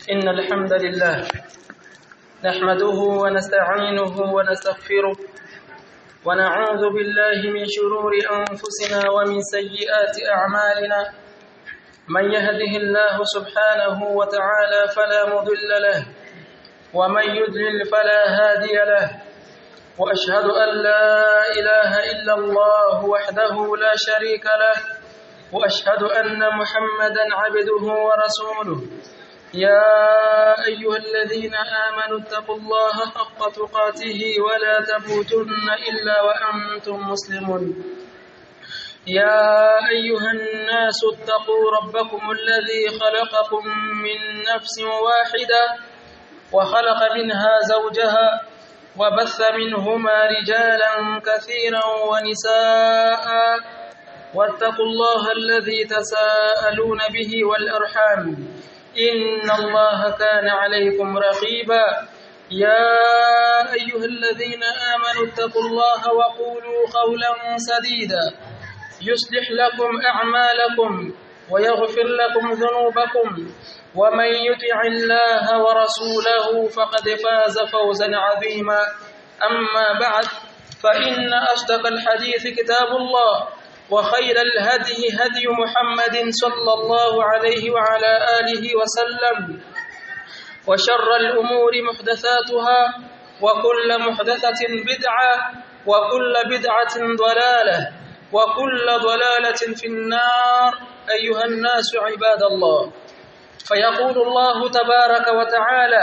إن الحمد لله نحمده ونستعينه ونستغفره ونعوذ بالله من شرور أنفسنا ومن سيئات أعمالنا من يهده الله سبحانه وتعالى فلا مضل له ومن يضلل فلا هادي له وأشهد أن لا إله إلا الله وحده لا شريك له وأشهد أن محمدا عبده ورسوله يا أيها الذين آمنوا اتقوا الله حق تقاته ولا تموتن إلا وأنتم مسلمون يا أيها الناس اتقوا ربكم الذي خلقكم من نفس واحدة وخلق منها زوجها وبث منهما رجالا كثيرا ونساء واتقوا الله الذي تساءلون به والأرحام إن الله كان عليكم رقيبا يا أيها الذين آمنوا اتقوا الله وقولوا قولا سديدا يصلح لكم أعمالكم ويغفر لكم ذنوبكم ومن يطع الله ورسوله فقد فاز فوزا عظيما أما بعد فإن أصدق الحديث كتاب الله وخير الهدي هدي محمد صلى الله عليه وعلى آله وسلم وشر الأمور محدثاتها وكل محدثة بدعة وكل بدعة ضلالة وكل ضلالة في النار أيها الناس عباد الله فيقول الله تبارك وتعالى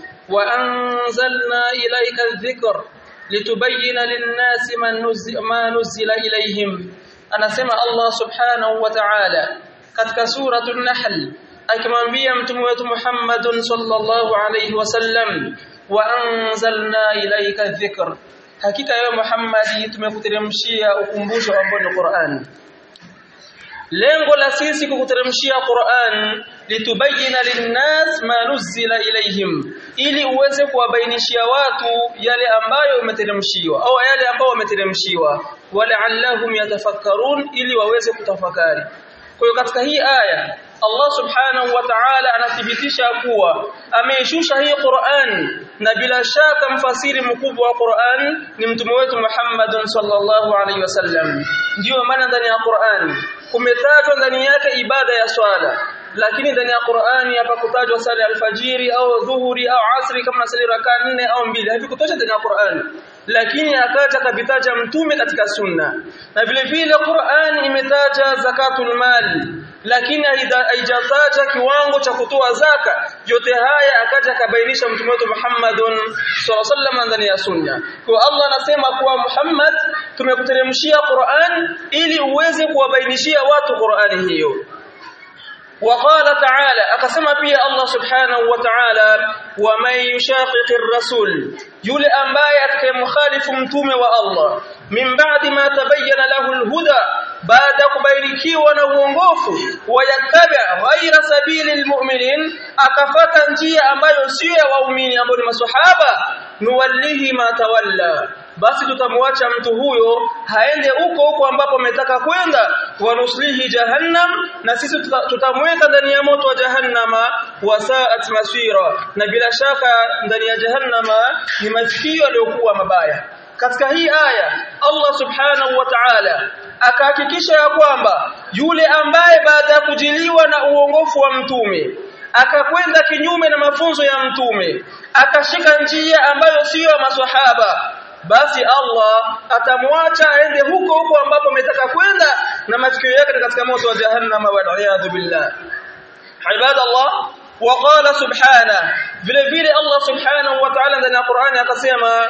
وأنزلنا إليك الذكر لتبين للناس ما نزل إليهم anasema Allah subhanahu wa ta'ala katika suratul nahl akimwambia mtume wetu Muhammadun sallallahu alayhi wasallam wa anzalna ilayka dhikr hakika wewe Muhammad tumekuteremshia ukumbusho ambao ni Qur'an lengo la sisi kukuteremshia Qur'an litubayina linnas ma nuzila ilayhim ili uweze kuwabainishia watu yale ambayo umeteremshiwa au yale ambayo wameteremshiwa wala'allahum yatafakkarun ili waweze kutafakari kwa hiyo katika hii aya Allah subhanahu wa ta'ala anathibitisha kuwa ameishusha hii Qur'an na bila shaka mfasiri mkubwa wa Qur'an ni mtume wetu Muhammad sallallahu alaihi wasallam ndio maana ndani ya Qur'an kumetajwa ndani yake ibada ya swala lakini ndani ya Qur'ani hapa kutajwa sala ya alfajiri au dhuhuri au asri kama nasali rakaa nne au mbili havikutosha ndani ya Qur'ani lakini akaja kabitaja mtume katika sunna na vile vile Qur'an imetaja zakatul mali lakini haijataja kiwango cha kutoa zaka yote haya akaja kabainisha mtume wetu Muhammadun sallallahu ndani ya sunna kwa Allah anasema kuwa Muhammad tumekuteremshia Qur'an ili uweze kuwabainishia watu Qur'ani hiyo وقال تعالى أقسم بي الله سبحانه وتعالى ومن يشاقق الرسول يولي أنباية كمخالف متوم والله من بعد ما تبين له الهدى بعد كبيركي ونوongof ويتبع غير سبيل المؤمنين akafata njia ambayo sio ya waumini ambao ni maswahaba nuwallihi ma tawalla basi tutamwacha mtu huyo haende huko huko ambapo ametaka kwenda wanuslihi jahannam na sisi tutamweka ndani ya moto wa jahannama wasaat masira na bila shaka ndani ya jahannama ni masikio yaliyokuwa mabaya katika hii aya Allah subhanahu wa ta'ala akahakikisha ya kwamba yule ambaye baada ya kujiliwa na uongofu wa mtume akakwenda kinyume na mafunzo ya mtume akashika njia ambayo siyo maswahaba basi Allah atamwacha aende huko huko ambapo ametaka kwenda na masikio yake katika moto wa jahannama wal iyad billah ibadallah وقال سبحانه vile vile Allah subhanahu wa ta'ala ndani ya Qur'ani akasema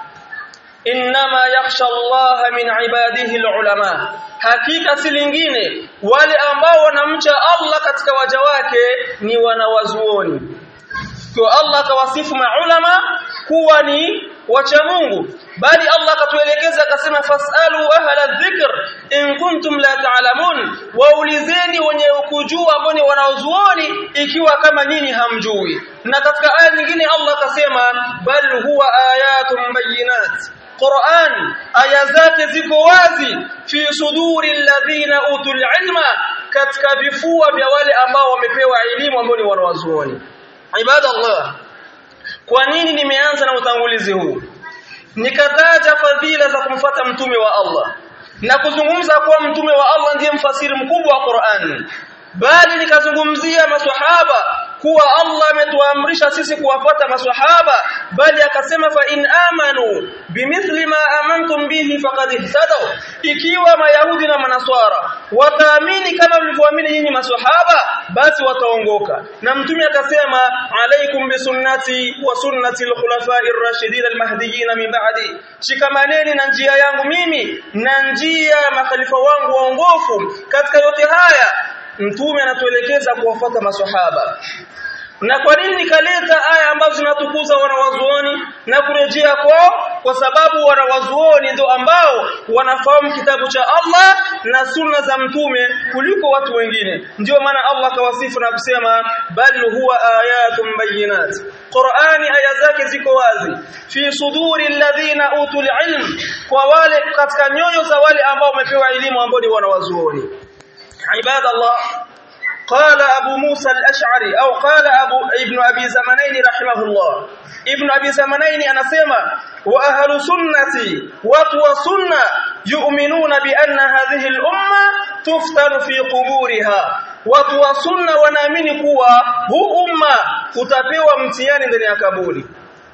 inma yakhsha Allah min ibadihi alulama hakika si lingine wale ambao wanamcha Allah katika waja wake ni wanawazuoni kwa Allah akawasifu maulama kuwa ni wacha Mungu bali Allah akatuelekeza akasema fasalu ahla dhikr in kuntum la ta'lamun waulizeni wenye kujua ambao ni wanaozuoni ikiwa kama nyinyi hamjui na katika aya nyingine Allah akasema bal huwa ayatun bayyinat Qur'an aya zake ziko wazi fi suduri alladhina utul ilma katika vifua vya wale ambao wamepewa elimu ambao ni wanawazuoni ibadallah kwa nini nimeanza na utangulizi huu nikataja fadhila za kumfuata mtume wa Allah na kuzungumza kuwa mtume wa Allah ndiye mfasiri mkubwa wa Qur'an bali nikazungumzia maswahaba kuwa Allah ametuamrisha sisi kuwafuata maswahaba bali akasema fa in amanu bimithli ma amantum bihi faqad ihtadaw ikiwa mayahudi na manaswara wataamini kama mlivyoamini nyinyi maswahaba basi wataongoka na mtume akasema alaikum bisunnati wa sunnati alkhulafai ar-rashidin al-mahdiyyin min ba'di shikamaneni na njia yangu mimi na njia ya makhalifa wangu waongofu katika yote haya mtume anatuelekeza kuwafuata maswahaba na kwa nini nikaleta aya ambazo zinatukuza wanawazuoni na kurejea kwao kwa sababu wanawazuoni ndio ambao wanafahamu kitabu cha Allah na sunna za mtume kuliko watu wengine ndio maana Allah kawasifu na kusema bal huwa ayatun bayinat Qur'ani aya zake ziko wazi fi suduri alladhina utul ilm kwa wale katika nyoyo za wale ambao wamepewa elimu ambao ni wanawazuoni ibadallah قال أبو موسى الأشعري أو قال أبو ابن أبي زمنين رحمه الله ابن أبي زمنين أنا سيما وأهل سنتي وطوى سنة يؤمنون بأن هذه الأمة تفتن في قبورها وطوى سنة ونامن كوا هو أمة kutapewa mtihani ndani ya kaburi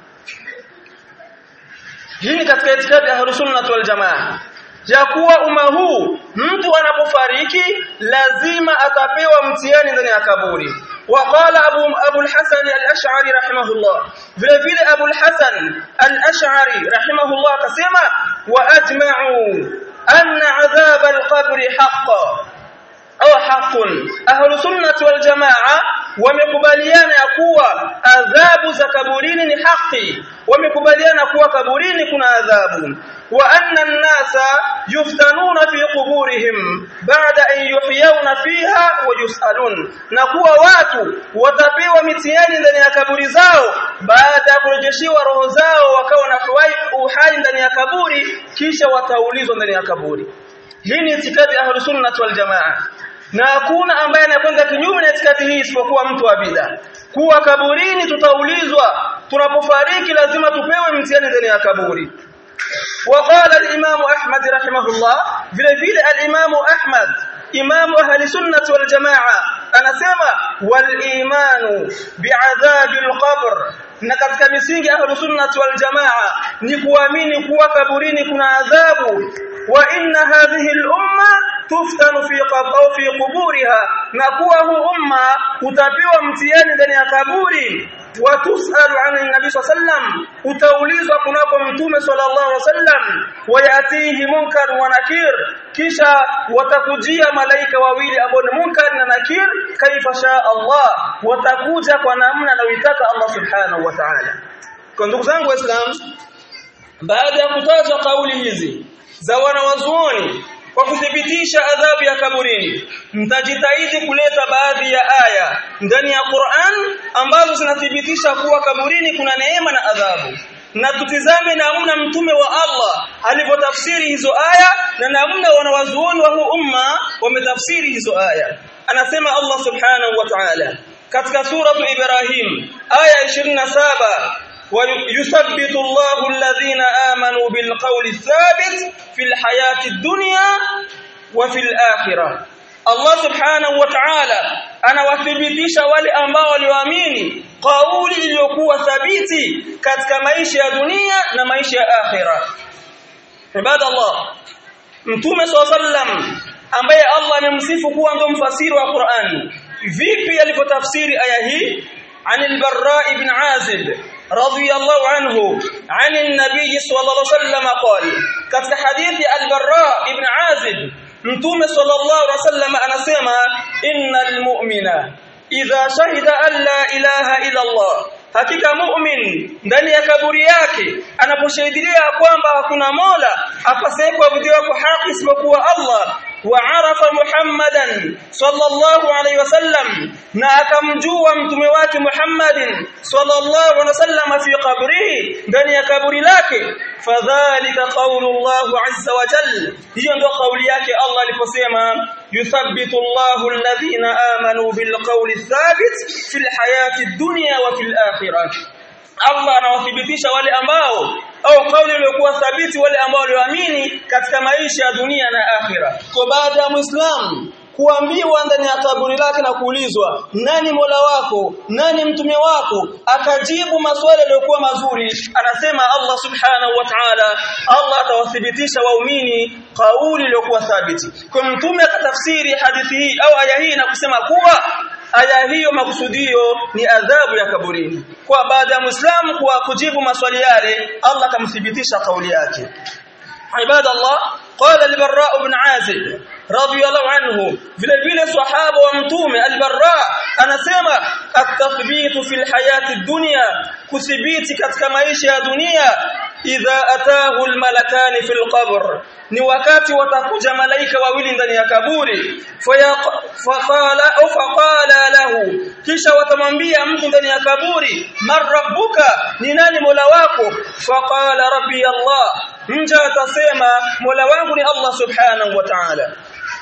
hii ni katika itikadi ya ahlus sunnah wal jamaa ya kuwa umma huu mtu anapofariki lazima atapewa mtihani ndani ya kaburi وقال ابو ابو الحسن الاشعري رحمه الله vile vile ابو الحسن الاشعري رحمه الله akasema واجمعوا ان عذاب القبر حق au haqqun ahlu sunnati wal jamaa wamekubaliana ya kuwa adhabu za kaburini ni haki wamekubaliana kuwa kaburini kuna adhabu wa anna an-nasa yuftanuna fi quburihim ba'da an yuhyawna fiha wa yusalun na kuwa watu watapewa mitihani ndani ya kaburi zao baada ya kurejeshiwa roho zao wakawa na uhai ndani ya kaburi kisha wataulizwa ndani ya kaburi hii ni itikadi ya ahlus sunnah wal jamaa na hakuna ambaye anakwenda kinyume na itikadi hii isipokuwa mtu wa bid'a kuwa kaburini tutaulizwa tunapofariki lazima tupewe mtihani ndani ya kaburi وقال الامام احمد رحمه الله vile vile al-imam ahmad imam ahli sunnah wal jamaa anasema wal imanu bi'adhabi al-qabr na katika misingi ahli sunnah wal jamaa ni kuamini kuwa kaburini kuna adhabu wa inna hadhihi al-umma tuftanu fi qabr fi quburiha na kuwa hu umma utapiwa mtihani ndani ya kaburi watusalu an nabi sallam utaulizwa kunako mtume sallallahu alaihi wasallam wayatihi munkar wa nakir kisha watakujia malaika wawili ambao ni munkar na nakir kaifa sha Allah watakuja kwa namna anayoitaka Allah subhanahu wa ta'ala kwa ndugu zangu waislamu baada ya kutajwa kauli hizi za wanawazuoni kwa kuthibitisha adhabu ya kaburini mtajitahidi kuleta baadhi ya aya ndani ya Qur'an ambazo zinathibitisha kuwa kaburini kuna neema na adhabu na tutizame namna mtume wa Allah alivyotafsiri hizo aya na namna wanawazuoni wa huu umma wametafsiri hizo aya anasema Allah subhanahu wa ta'ala katika suratu Ibrahim aya 27 ويثبت الله الذين آمنوا بالقول الثابت في الحياة الدنيا وفي الآخرة Allah subhanahu wa ta'ala anawathibitisha wale ambao walioamini kauli iliyokuwa thabiti katika maisha ya dunia na maisha ya akhira ibada Allah mtume sallam ambaye Allah amemsifu kuwa ndo mfasiri wa Qur'an vipi alivyotafsiri aya hii عن البراء بن عازب رضي الله عنه عن النبي صلى الله عليه وسلم قال كتك حديث البراء بن عازب متوم صلى الله عليه وسلم anasema innal mu'mina idha shahida an la ilaha illa Allah hakika mu'min ndani ya kaburi yake anaposhahidia kwamba hakuna mola apasaye kuabudiwa kwa haki isipokuwa Allah وعرف محمدا صلى الله عليه وسلم na akamjua mtume wake Muhammadin sallallahu alaihi wasallam fi qabrihi ndani ya kaburi lake fadhalika qaulullahu azza wa jalla hiyo ndio kauli yake Allah aliposema yuthabbitu Allahu alladhina amanu bilqawli thabit fil hayati dunya wa fil akhirah Allah anawathibitisha wale ambao au kauli iliyokuwa thabiti wale ambao walioamini katika maisha ya dunia na akhira. Kwa baada ya Muislamu kuambiwa ndani ya kaburi lake na kuulizwa nani Mola wako nani mtume wako akajibu maswali yaliyokuwa mazuri anasema Allah subhanahu wa ta'ala Allah atawathibitisha waumini kauli iliyokuwa thabiti kwa mtume akatafsiri hadithi hii au aya hii na kusema kuwa aya hiyo makusudio ni adhabu ya kaburini kwa baada ya muislamu kwa kujibu maswali yale Allah akamthibitisha kauli yake ibadallah qala al-barra ibn azib radiyallahu anhu vile vile sahaba wa mtume al-barra anasema at-tathbitu fil hayati dunya kuthibiti katika maisha ya dunia idha atahu al-malakani fil qabr ni wakati watakuja malaika wawili ndani ya kaburi faqala au faqala lahu kisha watamwambia mtu ndani ya kaburi man rabbuka ni nani mola wako faqala rabbi allah mja atasema mola wangu ni allah subhanahu wa ta'ala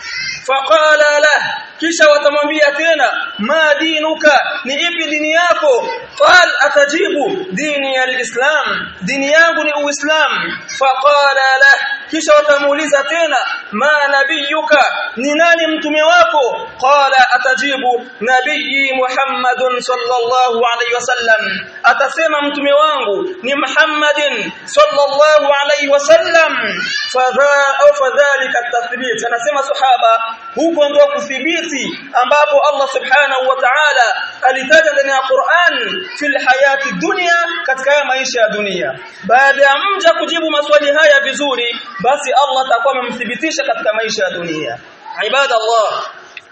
faqala lah kisha watamwambia tena ma dinuka ni ipi dini yako qal atajibu dini ya alislam dini yangu ni uislam faqala lah kisha watamuuliza tena ma nabiyuka ni nani mtume wako qala atajibu nabii muhammadun sallallahu alayhi wasallam atasema mtume wangu ni muhammadin sallallahu alayhi wasallam fadha au fadhalika tathbit anasema sahaba huko ndio kuthibiti ambapo Allah subhanahu wa ta'ala alitaja ndani ya Qur'an fil hayati dunya katika maisha ya dunia baada ya mja kujibu maswali haya vizuri basi Allah atakuwa amemthibitisha katika maisha ya dunia ibada Allah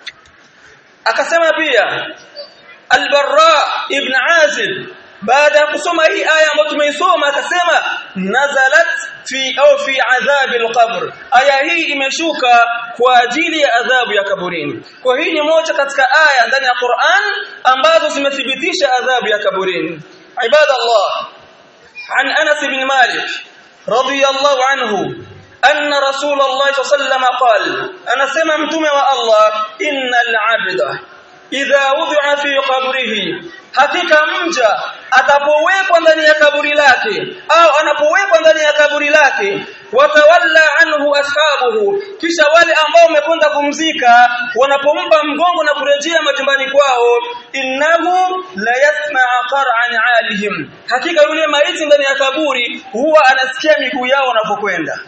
akasema pia al-Barra ibn Azib baada ya kusoma hii aya ambayo tumeisoma akasema nazalat fi au fi adhab al-qabr aya hii imeshuka kwa ajili ya adhabu ya kaburini kwa hii ni moja katika aya ndani ya Qur'an ambazo zimethibitisha adhabu ya kaburini ibada Allah عن أنس بن مالك رضي الله عنه أن رسول الله صلى الله عليه وسلم قال أنا سممتم والله إن العبد إذا وضع في قبره hakika mja atapowekwa ndani ya kaburi lake au anapowekwa ndani ya kaburi lake watawalla anhu ashabuhu kisha wale ambao wamekwenda kumzika wanapompa mgongo na kurejea majumbani kwao innahu la yasma'a qar'an 'alihim hakika yule maiti ndani ya kaburi huwa anasikia miguu yao wanapokwenda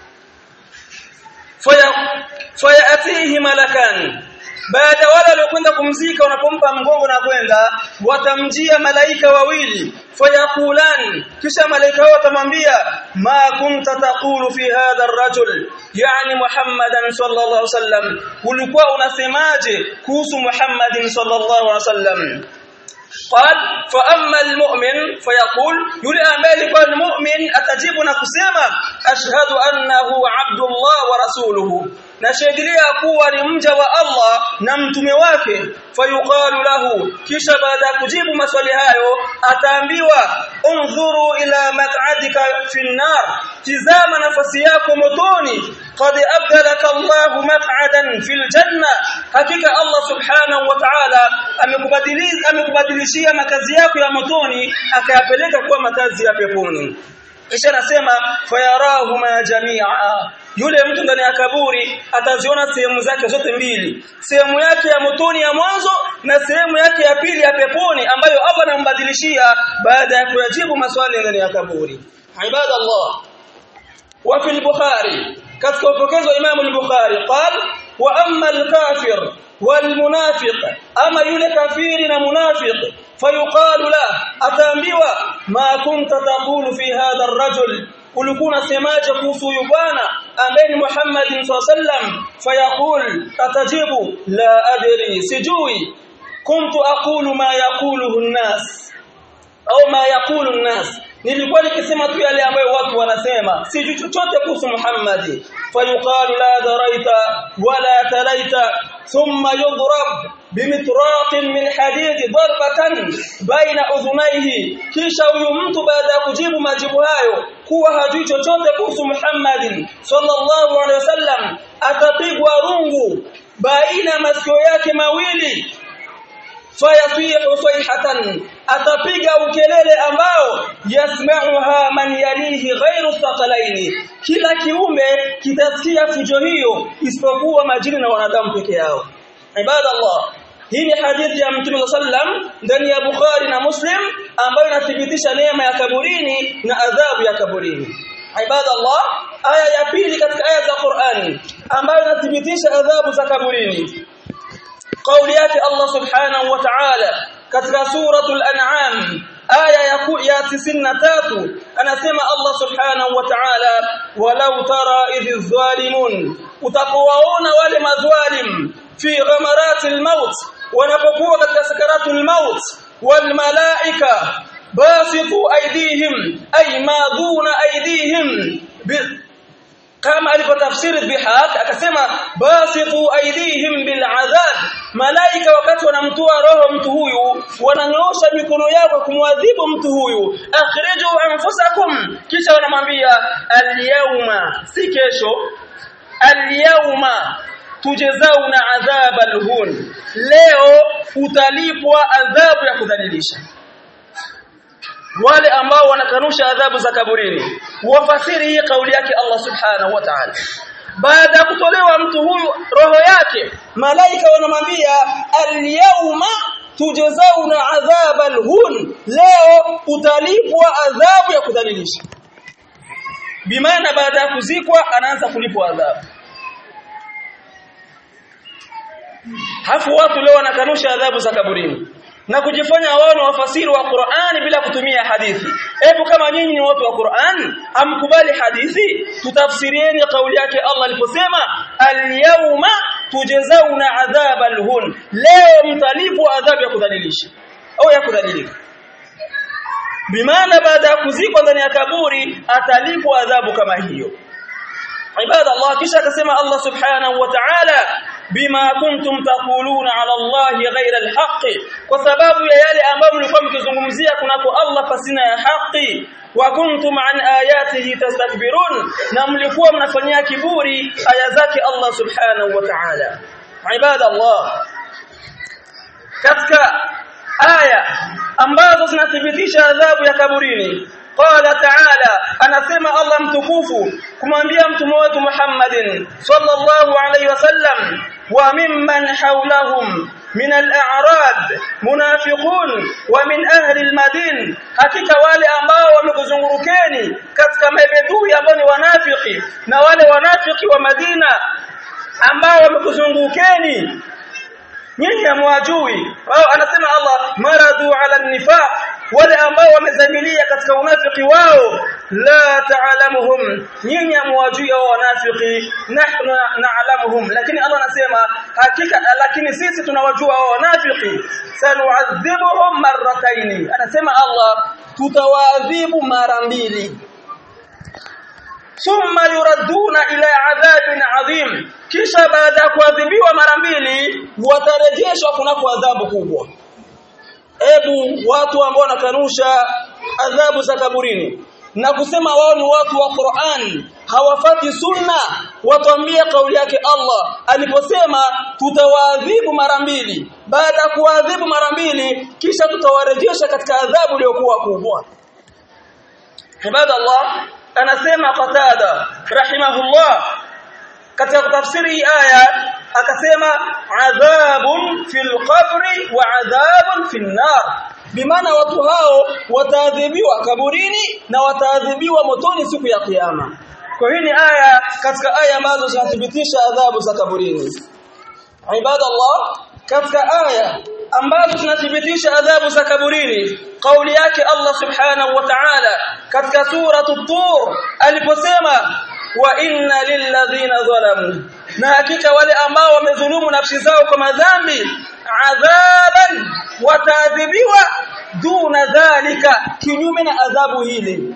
faya fayatihi malakan baada wale waliokwenda kumzika wanapompa mgongo na kwenda watamjia malaika wawili fayakulan kisha malaika hao watamwambia ma kunta taqulu fi hadha ar-rajul yani muhammadan sallallahu alaihi wasallam ulikuwa unasemaje kuhusu muhammadin sallallahu alaihi wasallam قال فاما المؤمن فيقول يلي امالك المؤمن اتجيبنا كسما اشهد انه عبد الله ورسوله nashuhudia kuwa ni mja wa Allah na mtume wake fayuqalu lahu kisha baada ya kujibu maswali hayo ataambiwa unzuru ila maq'adika fi nar tizama nafasi yako motoni qad abdalaka Allah maq'adan fil janna hakika Allah subhanahu wa ta'ala amekubadilisha amekubadilishia makazi yako ya motoni akayapeleka kuwa makazi ya peponi kisha nasema fayarahuma jami'a yule mtu ndani ya kaburi ataziona sehemu zake zote mbili sehemu yake ya motoni ya mwanzo na sehemu yake ya pili ya peponi ambayo Allah anambadilishia baada ya kuyajibu maswali ndani ya kaburi ibada Allah wa fi al-bukhari katika upokezi wa Imam al-Bukhari qal wa amma al-kafir والمنافق اما yule kafiri na munafiq fayuqalu la ataambiwa ma kunta taqulu fi hadha ar-rajul ulikuwa unasemaje kuhusu huyu bwana ambaye ni Muhammad sallam fayaqul atajibu la adri sijui kuntu aqulu ma yaquluhu an-nas au ma yaqulu an-nas nilikuwa nikisema tu yale ambayo watu wanasema sijui chochote kuhusu Muhammad fayuqalu la daraita wala talaita thumma yudrab bimitraqin min hadid darbatan baina udhunaihi kisha huyu mtu baada ya kujibu majibu hayo kuwa hajui chochote kuhusu Muhammad sallallahu alaihi wasallam atapigwa rungu baina masikio yake mawili fayasihu sayhatan atapiga ukelele ambao yasma'uha man yalihi ghairu thaqalaini kila kiumbe kitasikia fujo hiyo isipokuwa majini na wanadamu peke yao ibadallah hii ni hadithi ya Mtume sallam ndani ya Bukhari na Muslim ambayo inathibitisha neema ya kaburini na adhabu ya kaburini ibadallah aya ya pili katika aya za Qur'ani ambayo inathibitisha adhabu za kaburini قول yake Allah subhanahu wa ta'ala katika suratul an'am aya ya 93 anasema Allah subhanahu wa ta'ala walau tara idh zalimun utapowaona wale madhalim fi ghamaratil maut wanapokuwa katika sakaratul maut wal malaika basitu aydihim ay maduna aydihim kama alipotafsiri bihaq akasema basitu aydihim bil adhab malaika wakati wanamtoa roho mtu huyu wananyoosha mikono yao kwa kumwadhibu mtu huyu akhriju anfusakum kisha wanamwambia alyawma si kesho alyawma tujazauna adhab alhun leo utalipwa adhabu ya kudhalilisha wale ambao wanakanusha adhabu za kaburini wafasiri hii kauli yake Allah subhanahu wa ta'ala baada ya kutolewa mtu huyu roho yake malaika wanamwambia al-yawma tujzauna adhab al-hun leo utalipwa adhabu ya kudhalilisha bimaana baada ya kuzikwa anaanza kulipwa adhabu hafu watu leo wanakanusha adhabu za kaburini na kujifanya wao ni wafasiri wa Qur'ani bila kutumia hadithi. Hebu kama nyinyi ni watu wa Qur'an, amkubali hadithi, tutafsirieni kauli yake Allah aliposema al-yawma tujzauna adhab al-hun. Leo mtalipwa adhabu ya kudhalilisha au ya kudhalilika. Bimaana baada ya kuzikwa ndani ya kaburi atalipwa adhabu kama hiyo. Ibada Allah kisha akasema Allah subhanahu wa ta'ala bima kuntum taquluna ala Allah ghayra alhaq kwa sababu ya yale ambayo mlikuwa mkizungumzia kunako Allah pasina ya haki wa kuntum an ayatihi tastakbirun na mlikuwa mnafanyia kiburi aya zake Allah subhanahu wa ta'ala ibada Allah katika aya ambazo zinathibitisha adhabu ya kaburini qala ta'ala anasema Allah mtukufu kumwambia mtume wetu Muhammadin sallallahu alayhi wasallam wa mimman hawlahum min al-a'rab munafiqun wa min ahli al-madin hakika wale ambao wamekuzungurukeni katika mabedui ambao ni wanafiki na wale wanafiki wa Madina ambao wamekuzungukeni nyinyi hamwajui wao anasema Allah maradu ala nifaq wale ambao wamezamilia katika unafiki wao la taalamuhum nyinyi hamwajui wao wanafiki nahnu na'lamuhum lakini Allah anasema hakika lakini sisi tunawajua wao wanafiki sanu'adhibuhum marrataini anasema Allah tutawaadhibu mara mbili thumma yuraduna ila adhabin adhim kisha baada ya kuadhibiwa mara mbili watarejeshwa kunako adhabu kubwa ebu watu ambao wanakanusha adhabu za kaburini na kusema wao ni watu wa Qur'an hawafati sunna watambia kauli yake Allah aliposema tutawaadhibu mara mbili baada ya kuadhibu mara mbili kisha tutawarejesha katika adhabu iliyokuwa kubwa ibadallah anasema qatada rahimahullah katika kutafsiri aya akasema adhabun fil qabri wa adhabun fin nar bimaana watu hao wataadhibiwa kaburini na wataadhibiwa motoni siku ya kiyama kwa hii ni aya katika aya ambazo zinathibitisha adhabu za kaburini ibadallah katika aya ambazo zinathibitisha adhabu za kaburini kauli yake Allah subhanahu wa ta'ala katika sura at-tur aliposema wa inna lilladhina zalamu na hakika wale ambao wamedhulumu nafsi zao kwa madhambi adhaban wataadhibiwa duna dhalik dhalika kinyume na adhabu hili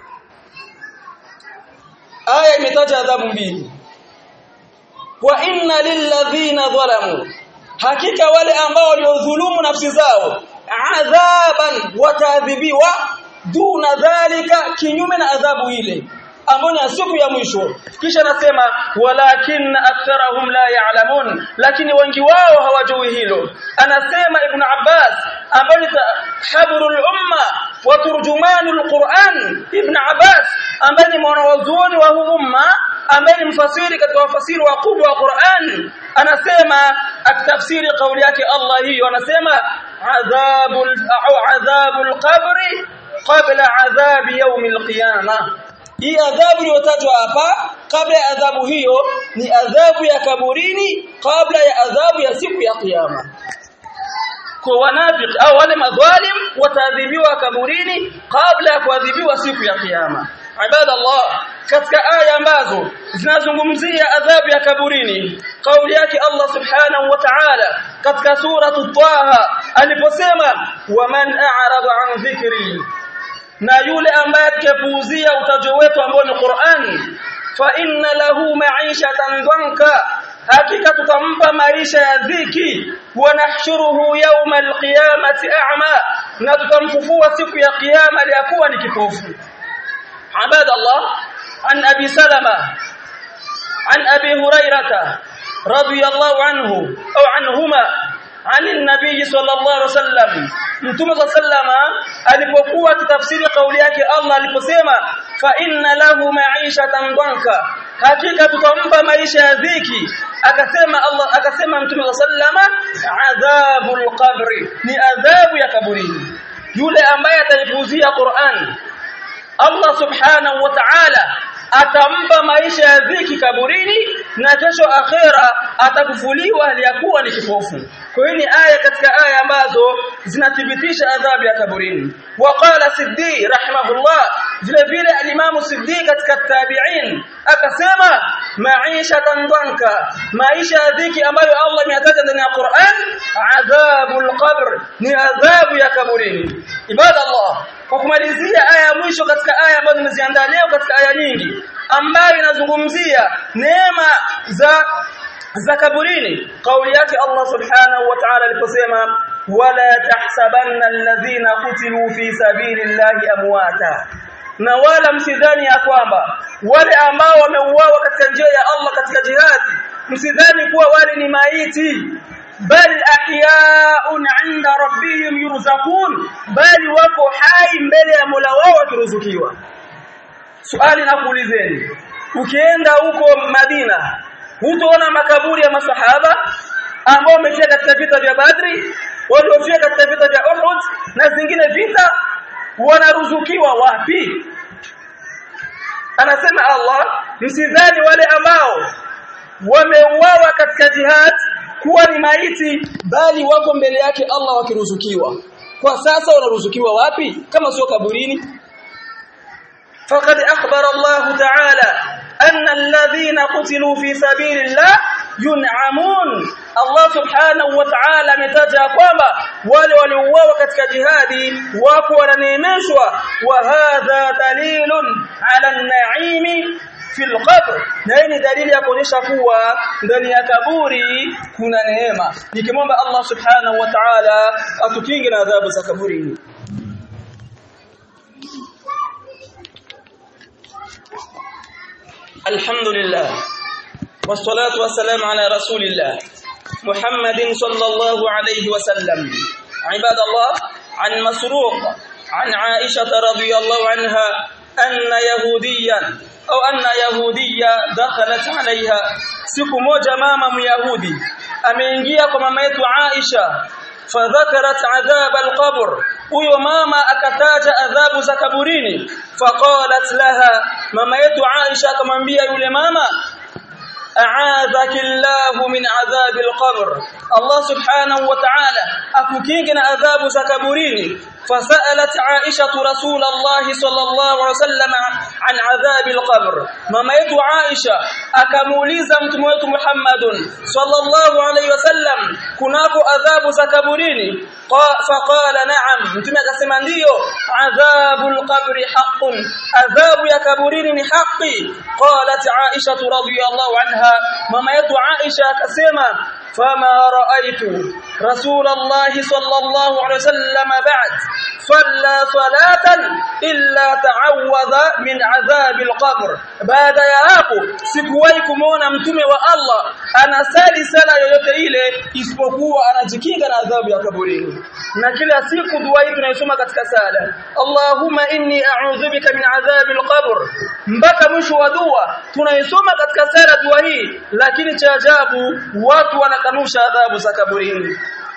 aya imetaja adhabu mbili wa inna lilladhina dhalamu hakika wale ambao waliodhulumu nafsi zao adhaban wataadhibiwa duna dhalika kinyume na adhabu ile ambayo ni siku ya mwisho kisha anasema walakin aktharahum la ya'lamun lakini wengi wao hawajui hilo anasema ibn Abbas ambaye ni habrul umma wa turjumanul Qur'an ibn Abbas ambaye ni mwanazuoni wa huu umma ambaye ni mfasiri katika wafasiri wakubwa wa Qur'an anasema akitafsiri kauli yake Allah hiyo anasema adhabul au adhabul qabri qabla adhabi yawm alqiyamah hii adhabu iliyotajwa hapa kabla ya adhabu hiyo ni adhabu ya kaburini kabla ya adhabu ya siku ya kiyama kwa wanafiki au wale madhalim wataadhibiwa kaburini kabla ya kuadhibiwa siku ya kiyama ibadallah katika aya ambazo zinazungumzia adhabu ya kaburini kauli yake Allah subhanahu wa ta'ala katika sura Taha aliposema waman a'rada an dhikri na yule ambaye atakayepuuzia utajo wetu ambao ni Qur'an fa inna lahu ma'ishatan dhanka hakika tutampa maisha ya dhiki wa nahshuruhu yawma alqiyamati a'ma na tutamfufua siku ya kiyama liyakuwa ni kipofu ibadallah an abi salama an abi hurairata radiyallahu anhu au anhuma عن النبي صلى الله عليه وسلم mtume sallama alipokuwa akitafsiri kauli yake Allah aliposema fa inna lahu ma'ishatan dhanka hakika tutampa maisha ya dhiki akasema Allah akasema mtume sallama adhabul qabri ni adhabu ya kaburini yule ambaye ataipuuzia Qur'an Allah subhanahu wa ta'ala atampa maisha ya dhiki kaburini na kesho akhera atakufuliwa aliyakuwa ni kipofu kwa hiyo ni aya katika aya ambazo zinathibitisha adhabu ya kaburini waqala siddi rahimahullah vile vile alimamu siddi katika tabi'in akasema maisha dhanka maisha ya dhiki ambayo Allah ameyataja ndani ya Qur'an adhabul qabr ni adhabu ya kaburini ibadallah kwa kumalizia aya ya mwisho katika aya ambazo nimeziandaa leo katika aya nyingi ambayo inazungumzia neema za za kaburini kauli yake Allah subhanahu wa ta'ala aliposema wala tahsabanna alladhina qutilu fi sabilillahi amwata na wala msidhani ya kwamba wale ambao wameuawa katika njia ya Allah katika jihadi msidhani kuwa wale ni maiti bal ahyaun 'inda rabbihim yurzaqun bali wako hai mbele ya Mola wao wakiruzukiwa swali na kuulizeni ukienda huko Madina hutaona makaburi ya masahaba ambao wamefia katika vita vya Badri waliofia katika vita vya Uhud na zingine vita wanaruzukiwa wapi anasema Allah msidhani wale ambao wameuawa katika jihad kuwa ni maiti bali wako mbele yake Allah wakiruzukiwa kwa sasa wanaruzukiwa wapi kama sio kaburini فقد أخبر الله تعالى أن الذين قتلوا في سبيل الله ينعمون الله سبحانه وتعالى متاجا kwamba wale waliouawa katika jihadi wako wananeemeshwa wa hadha dalilun ala an-na'imi fi al-qabr na hii ni dalili ya kuonyesha kuwa ndani ya kaburi kuna neema nikimwomba Allah subhanahu wa ta'ala atukinge na adhabu za kaburini الحمد لله والصلاة والسلام على رسول الله محمد صلى الله عليه وسلم عباد الله عن مسروق عن عائشة رضي الله عنها أن يهوديا أو أن يهودية دخلت عليها siku moja mama myahudi ameingia kwa mama yetu Aisha fadhakarat adhab alqabr huyo mama akataja adhabu za kaburini faqalat laha mama yetu Aisha akamwambia yule mama a'adhaki Allah min adhab alqabr Allah subhanahu wa ta'ala akukinge na adhabu za kaburini فسألت عائشة رسول الله صلى الله عليه وسلم عن عذاب القبر ماما yetu Aisha akamuuliza mtume wetu Muhammadun sallallahu alayhi wasallam kunako adhabu za kaburini faqala na'am mtume akasema ndiyo adhabul qabri haqqun adhabu ya kaburini ni haki qalat Aisha radhiyallahu anha mama yetu Aisha akasema فما رأيت رسول الله صلى الله عليه وسلم بعد صلى صلاة إلا تعوذ من عذاب القبر بعد ya hapo sikuwahi kumuona mtume wa Allah anasali sala yoyote ile isipokuwa anajikinga na adhabu ya kaburini na kila siku dua hii tunaisoma katika sala Allahumma inni a'udhu bika min adhabil qabr mpaka mwisho wa dua tunaisoma katika sala dua hii lakini cha ajabu watu wanakanusha adhabu za kaburini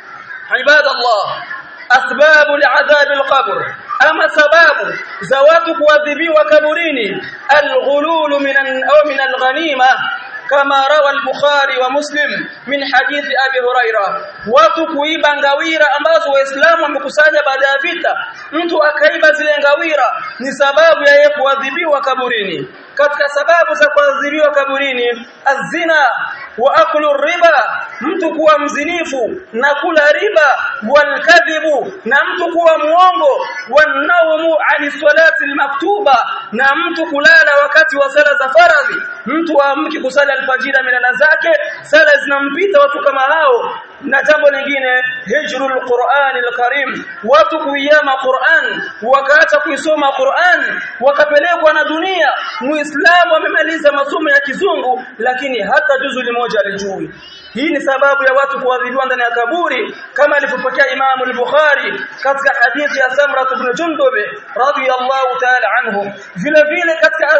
ibadallah asbabu li'adhab al-qabr ama sababu za watu kuadhibiwa kaburini al-ghulul min au min al-ghanima kama rawa al-Bukhari wa Muslim min hadithi Abi Huraira watu kuiba ngawira ambazo waislamu wamekusanya baada ya vita mtu akaiba zile ngawira ni sababu ya yeye kuadhibiwa kaburini katika sababu za kuadhibiwa kaburini azina wa aklu riba mtu kuwa mzinifu na kula riba walkadhibu na mtu kuwa muongo wanaumu ani salati almaktuba na mtu kulala wakati wa sala za faradhi mtu aamki kusali alfajiri milala zake sala zinampita watu kama hao na jambo lingine hijrul Qur'an al-Karim watu kuiyama Qur'an wakaacha kuisoma Qur'an wakapelekwa na dunia muislamu amemaliza masomo ya kizungu lakini hata juzu moja alijui hii ni sababu ya watu kuadhibiwa ndani ya kaburi kama alivyopokea Imam al-Bukhari katika hadithi ya Samra ibn Jundub radiyallahu ta'ala anhu vile vile katika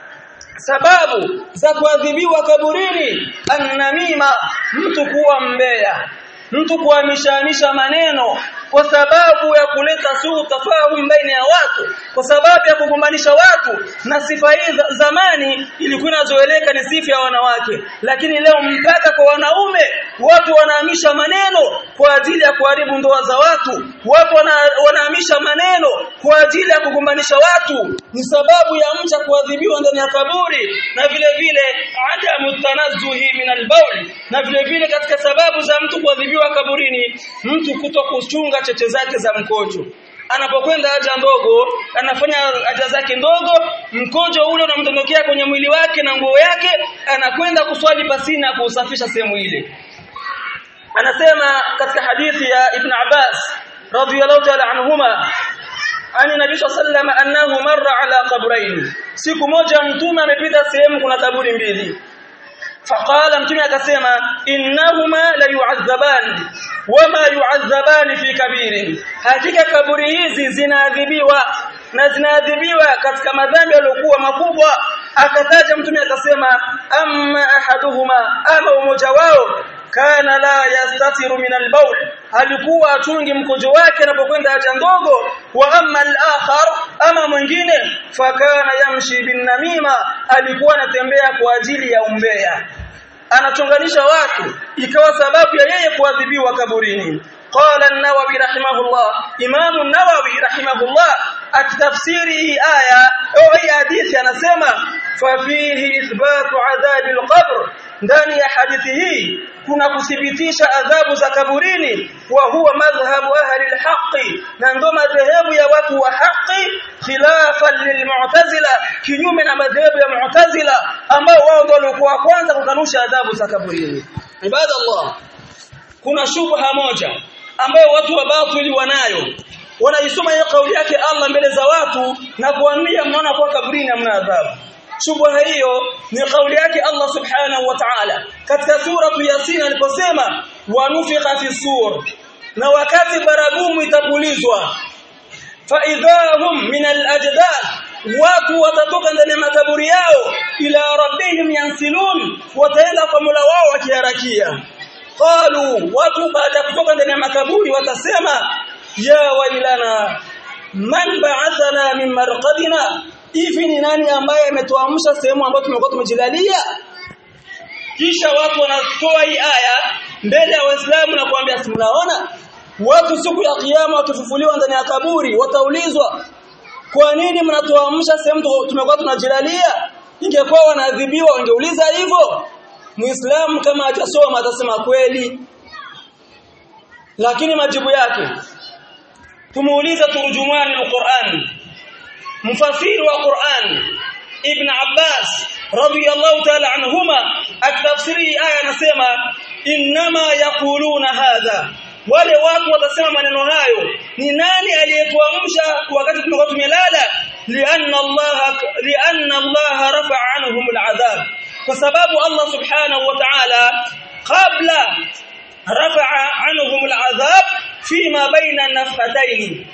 sababu za kuadhibiwa kaburini annamima mtu kuwa mbea mtu kuhamishamisha maneno kwa sababu ya kuleta suu tafahum baina ya watu kwa sababu ya kugombanisha watu na sifa hii zamani ilikuwa inazoeleka ni sifa ya wanawake lakini leo mpaka kwa wanaume watu wanahamisha maneno kwa ajili ya kuharibu ndoa za watu watu wana, wanahamisha maneno kwa ajili ya kugombanisha watu ni sababu ya mcha kuadhibiwa ndani ya kaburi na vile vile adamu tanazzuhi min albaul na vile vile katika sababu za mtu kuadhibiwa kaburini mtu kuto kuchunga cheche zake za mkojo anapokwenda haja ndogo anafanya haja zake ndogo mkojo ule unamdondokea kwenye mwili wake na nguo yake anakwenda kuswali pasina kuusafisha sehemu ile anasema katika hadithi ya Ibn Abbas radhiyallahu ta'ala anhuma ani nabii sallallahu annahu marra ala qabrayn siku moja mtume amepita sehemu kuna kaburi mbili faqala mtume akasema innahuma la yu'adhaban wama yu'adhaban fi kabirin hakika kaburi hizi zinaadhibiwa na zinaadhibiwa katika madhambi yaliyokuwa makubwa akataja mtume akasema amma ahaduhuma ama umoja wao kana la yastatiru min albaul alikuwa atungi mkojo wake anapokwenda haja ndogo wa amma al-akhar ama mwingine fakana yamshi bin namima alikuwa anatembea kwa ajili ya umbea anachonganisha watu ikawa sababu ya yeye kuadhibiwa kaburini قال النووي رحمه الله امام النووي رحمه الله akitafsiri aya au hii hadithi anasema fafihi ithbatu adhabi alqabr ndani ya hadithi hii kuna kuthibitisha adhabu za kaburini wa huwa madhhabu ahli alhaqi na ndo madhehebu ya watu wa haki khilafan lilmu'tazila kinyume na madhehebu ya mu'tazila ambao wao ndio walikuwa kwanza kukanusha adhabu za kaburini ibadallah kuna shubha moja ambayo watu wa batili wanayo wanaisoma hiyo kauli yake Allah mbele za watu na kuambia mnaona kwa kaburini hamna adhabu shubha hiyo ni kauli yake Allah subhanahu wa ta'ala katika sura Yasin aliposema wanufikha fi sur na wakati baragumu itapulizwa fa idhahum min al-ajdad watu watatoka ndani ya makaburi yao ila rabbihim yansilun wataenda kwa Mola wao wakiharakia qalu watu baada ya kutoka ndani ya makaburi watasema ya wailana man ba'athana min marqadina hivi ni nani ambaye ametuamsha sehemu ambayo tumekuwa tumejilalia kisha watu wanatoa hii aya mbele ya waislamu na kuambia si mnaona watu siku ya kiyama wakifufuliwa ndani ya kaburi wataulizwa kwa nini mnatuamsha sehemu tumekuwa tunajilalia ingekuwa wanaadhibiwa wangeuliza hivyo muislamu kama hajasoma atasema kweli lakini majibu yake tumuuliza turjumani alquran mfasiri wa Qur'an Ibn Abbas radiyallahu ta'ala anhuma akitafsiri aya anasema inma yaquluna hadha wale watu watasema maneno hayo ni nani aliyetuamsha wakati tumekuwa tumelala lianna Allah lianna Allah rafa'a anhum al'adhab kwa sababu Allah subhanahu wa ta'ala qabla rafa'a anhum al'adhab fima baina nafhatayn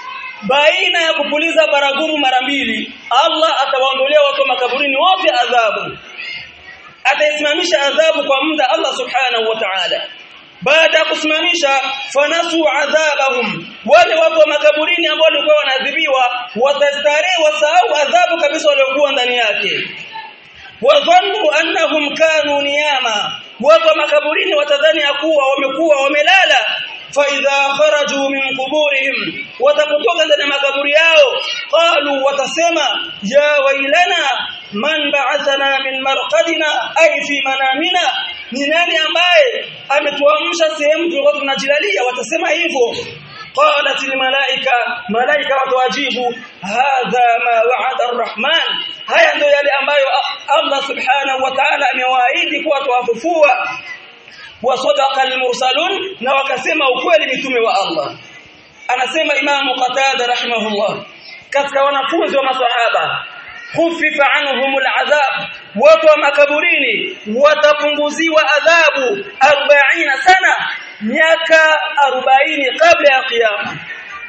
baina ya kupuliza baragumu mara mbili Allah atawaondolea watu makaburini wote adhabu ataisimamisha adhabu kwa muda Allah subhanahu wa ta'ala baada ya kusimamisha fanasu adhabahum wale watu wa makaburini ambao walikuwa wanaadhibiwa watastarehe wasahau adhabu kabisa waliokuwa ndani yake wadhannu annahum kanu niyama watu wa makaburini watadhani ya kuwa wamekuwa wamelala فإذا خرجوا من قبورهم وتقطوك ndani makaburi yao qalu watasema ya wailana man ba'athana min marqadina ay fi manamina ni nani ambaye ametuamsha sehemu tulikuwa tunajilalia watasema hivyo qalat almalaika malaika watawajibu hadha ma wa'ada arrahman haya ndio yale ambayo Allah subhanahu wa ta'ala amewaahidi kuwa tuwafufua wasadaqa almursalun na wakasema ukweli mitume wa Allah anasema imamu qatada rahimahullah katika wanafunzi wa maswahaba khufifa anhum al'adhab watu wa makaburini watapunguziwa adhabu 40 sana miaka 40 kabla ya kiyama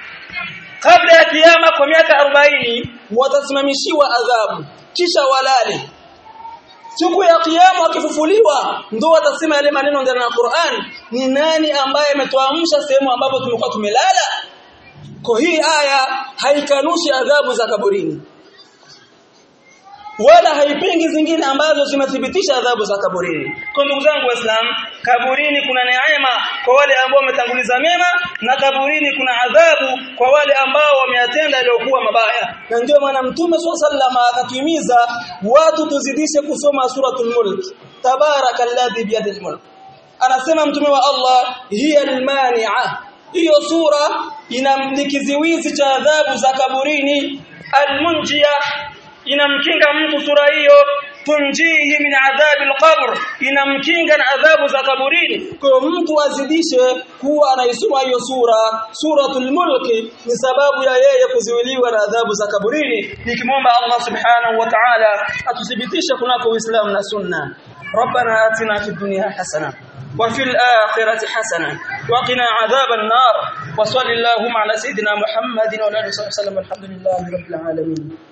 kabla ya kiyama kwa miaka 40 watasimamishiwa adhabu kisha walale siku ya kiyama wakifufuliwa ndio watasema yale maneno ndani ya Qur'an ni nani ambaye ametuamsha sehemu ambapo tumekuwa tumelala kwa hii aya haikanushi adhabu za kaburini wala haipingi zingine ambazo zimethibitisha adhabu za kaburini. Kwa ndugu zangu Waislamu, kaburini kuna neema kwa wale ambao wametanguliza mema na kaburini kuna adhabu kwa wale ambao wameyatenda yaliyokuwa mabaya. Na ndio maana Mtume SAW akatuhimiza watu tuzidishe kusoma suratul Mulk. Tabarakalladhi biyadil mulk. Anasema Mtume wa Allah, hiya almani'a. Hiyo sura ina kiziwizi cha adhabu za kaburini almunjia inamkinga mtu sura hiyo tunjihi min adhabi alqabr inamkinga na adhabu za kaburini kwa mtu azidishe kuwa anaisoma hiyo sura suratul mulk ni sababu ya yeye kuziwiliwa na adhabu za kaburini nikimwomba Allah subhanahu wa ta'ala atuthibitishe kunako uislamu na sunna ربنا آتنا في الدنيا حسنه وفي الآخرة حسنة وقنا عذاب النار وصل اللهم على سيدنا محمد وعلى آله وصحبه وسلم الحمد لله رب العالمين